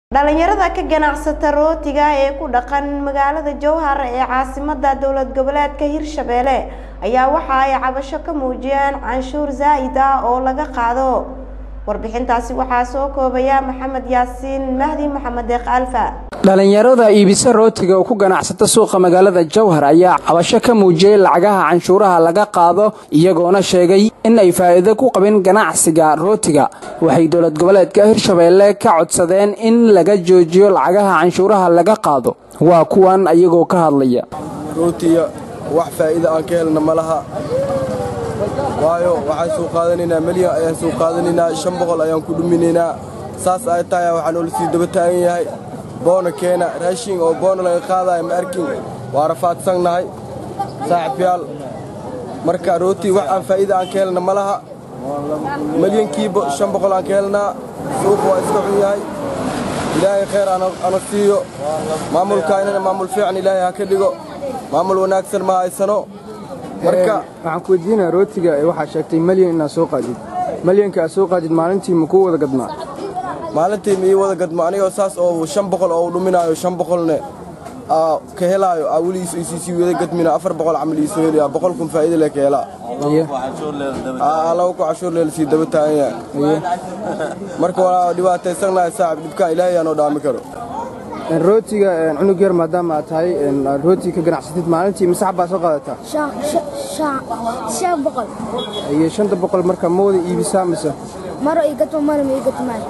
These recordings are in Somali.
dhalinyarada ka ganacsata rootiga ee ku dhaqan magaalada jowhar ee caasimada dowlad goboleedka hirshabelle ayaa waxa ay cabasho ka muujiyeen canshuur zaa'id ah oo laga qaado warbixintaasi waxaa soo koobaya maxamed yaasiin mahdi maxamed deeq alfa dhalinyarada iibisa rootiga oo ku ganacsata suuqa magaalada jowhar ayaa cabasho ka muujiyey lacagaha canshuuraha laga qaado iyagoona sheegay in ay faa'iido ku qabin ganacsiga rootiga waxay dowlad goboleedka hirshabeelle ka codsadeen in laga joojiyo lacagaha canshuuraha laga qaado waa kuwan ayagoo ka hadlaya rootiga wax faa'iida aan ka helna ma laha waayo waxaan soo qaadanaynaa melyan ayaan soo qaadanaynaa shan boqol ayaan ku dhuminaynaa saas ay tahay waxaa noola sii daba taagan yahay boona keena raashin oo boona laga qaadaya ma arkin waa rafaadsannahay saaxiibyaal marka rooti wax aan faa'iida aan ka helna ma laha melyankiiba shan boqol aan ka helnaa suuqa waa iska xun yahay ilaahay khayr ana siiyo maamulkaynana maamul fiican ilaahay ha ka dhigo maamul wanaagsan ma haysano marka waxaan ku weydiinaa rootiga waxaa sheegtay malyan inaad soo qaadid malyanka aad soo qaadid maalintii ma kuu wada gadmaa maalintii ma ii wada gadmo anigoo saas oo shan boqol oo dhuminaayo shan boqolne ka helaayo aa weli isiisii wada gadmina afar boqol camal iisoo helayaa boqol kun faa'iida leh ka helaa laba ku cashuur leel sii daba taagan yahay marka waa dhibaataysannahay saaxib dhibkaan ilaahay aanoo dhaami karo rootiga cunug yar maadaama aad tahay rooti ka ganacsatid maalintii mise xabbaa soo qaadataa shan boqol iyo shanta boqol marka ma wada iibisaa mise maro ii gatmo maro ma ii gatmaayo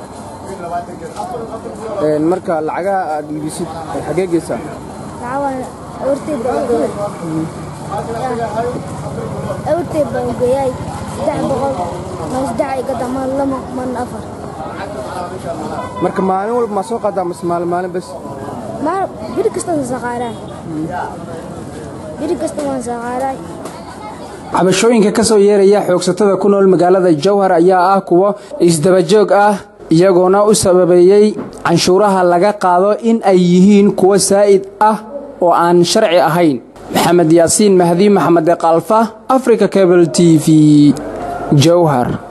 marka lacagaha aad iibisid xagee geysaa lacagana awrtay baan geeyay awrtay baan geeyay saddex boqol ma saddex ay gata ma lama man afar marka maalin walba ma soo qaadaa mise maalin maalin bes maar biri kasta waan saqaaraa biri kasta waan saqaaraa cabashooyinka ka soo yeeraya xoogsatada ku nool magaalada jowhar ayaa ah kuwo isdabajoog ah iyagoona u sababeeyey canshuuraha laga qaado in ay yihiin kuwo saa'id ah oo aan sharci ahayn maxamed yaasiin mahdi maxamed deeqalfa africa cable t v jowhar